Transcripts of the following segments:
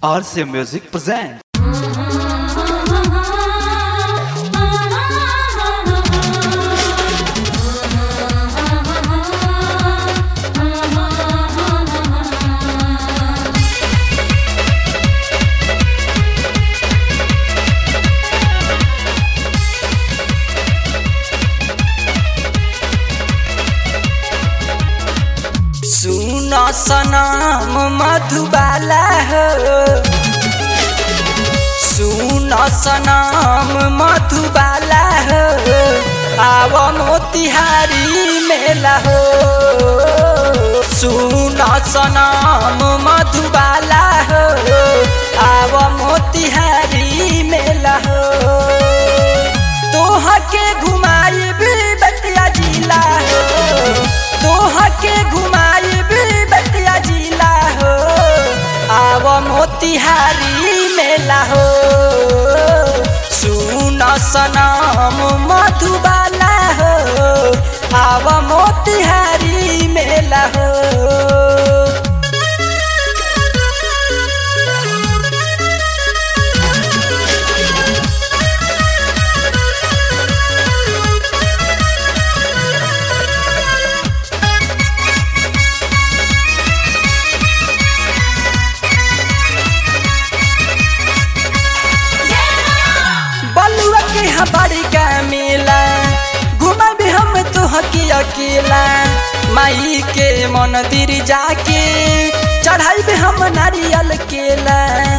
RCA Music presents. सुन सनम मधुबाला हो सुन सनम मधुबाला हो आव मोतिहारी मेला हो सुन सनम मधुबाला हो आव मोतिहारी मेला हो तोह के घुमाई बतिया जिला हो तोह के घुमाई बतिया जिला हो आव मोतिहारी मेला हो सुन सनम मधुबाला हो आव मोतिहारी मेला हो बलुआ के हमारी का मिला घुमा भी हम तो हकी अकेला माई के मंदिर जाके चढ़ाई भी हम नारियल केला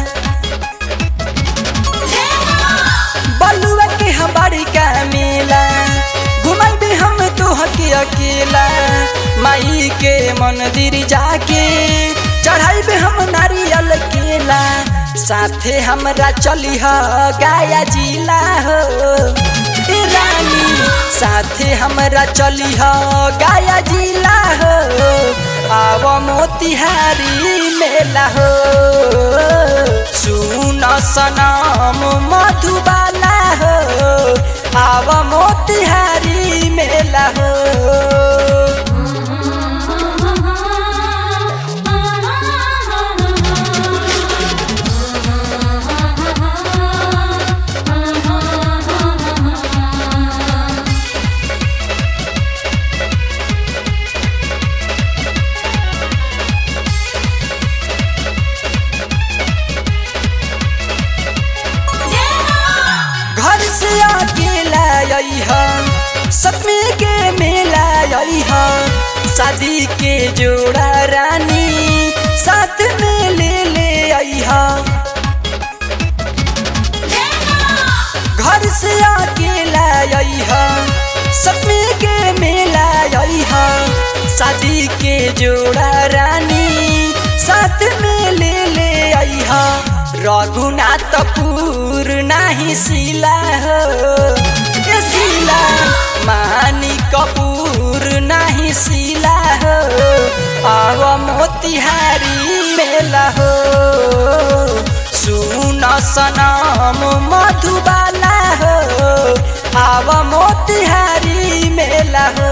बलुआ के हमारी का मिला घुमा भी हम तो हकी अकेला माई के मंदिर जाके चढ़ाई भी हम नारियल केला साथे हमरा चली ह गाया जिला हो ए रानी साथे हमरा चली ह गाया जिला हो आव मोतिहारी मेला हो सुन सनम मधुबाला हो आव मोतिहारी मेला हो घर से अकेला आई है सपने के मेला आई है शादी के जोड़ा रानी साथ में ले ले आई है घर से अकेला आई है सपने के मेला आई है शादी के जोड़ा रानी साथ में ले ले आई है रघुनाथपुर नाही सिला हो ए सिला मानी कपूर नाही सिला हो आव मोतिहारी मेला हो सुन सनम मधुबाला हो आव मोतिहारी मेला हो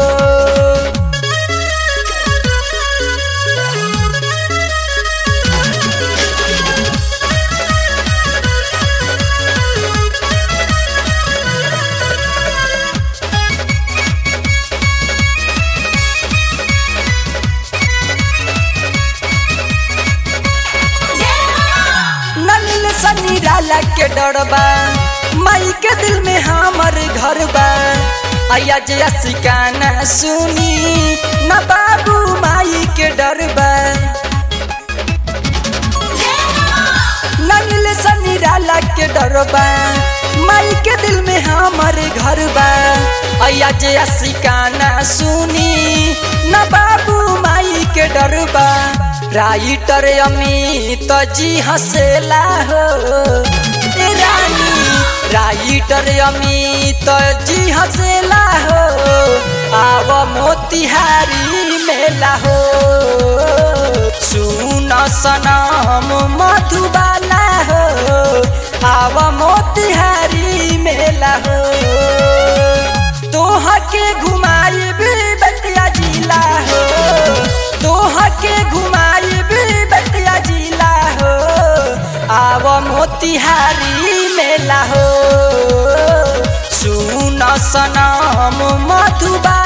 नलिल सनी डाला के डरबा माई के दिल में हमर घर बा आया जया सिकाना सुनी न बाबू माई के डरबा नलिल सनी डाला के डरबा माई के दिल में हमर घर बा आया जया सिकाना सुनी न बाबू माई के डरबा राइटर अमित जी हंसेला हो ए रानी राइटर अमित जी हंसेला हो आव मोतिहारी मेला हो सुन सनम मधुबाला हो आव मोतिहारी मेला हो तोह के घुमाई बतिया जिला हो तोह के घुमाई बतिया जिला हो मोतिहारी मेला हो सुन सनम मधुबा